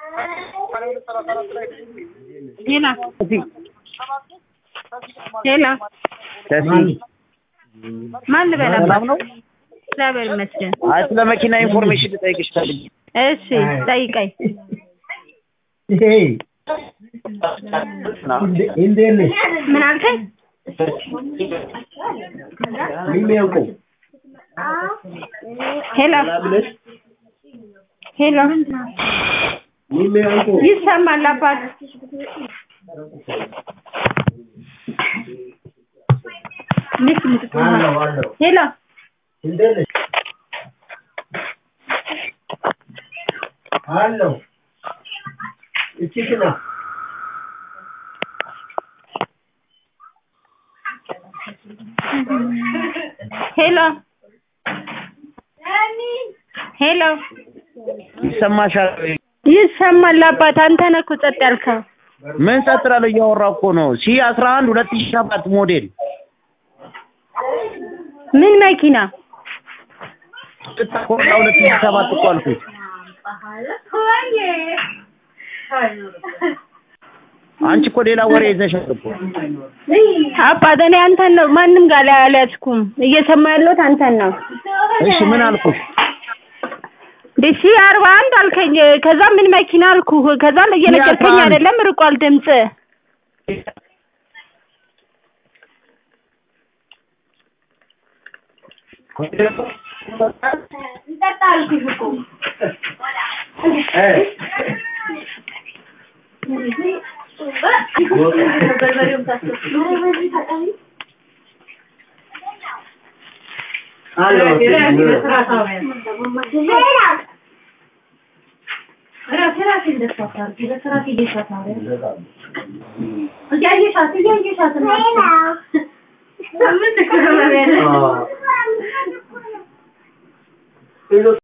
ሄላ ሄላ ማን ልበላባት? ሰላም ነው? እግዚአብሔር ይመስገን። አይ ስለ መኪና ኢንፎርሜሽን ልጠይቅሽ ፈልጌ እሺ ጠይቀኝ። እንዴት ነሽ? ምን አልከኝ? የሚያውቁ ሄላ ሄላ የሚያውቁ ይሰማል አባት ልክ ምትቆማ አለው አለው ሄላ እንዴት ነሽ? አለው እቺ ክና ሄሎ ሄሎ ይሰማሻል? ይሰማል አባት አንተ ነህ እኮ ጸጥ ያልከው ምን ጸጥ እላለሁ? እያወራሁ እኮ ነው። ሲ አስራ አንድ ሁለት ሺህ ሰባት ሞዴል ምን መኪና ኮላ ሁለት ሺህ ሰባት እኮ አልኩሽ። አንቺ እኮ ሌላ ወሬ ይዘሻል እኮ። አባት እኔ አንተን ነው ማንም ጋር ላይ አልያዝኩም እየሰማ ያለሁት አንተን ነው እሺ ምን አልኩሽ? ዲሲ አርባ አንድ አልከኝ ከዛ ምን መኪና አልኩህ ከዛ እየነገርከኝ 41 አይደለም ርቋል ድምፅ አለው ሌሎች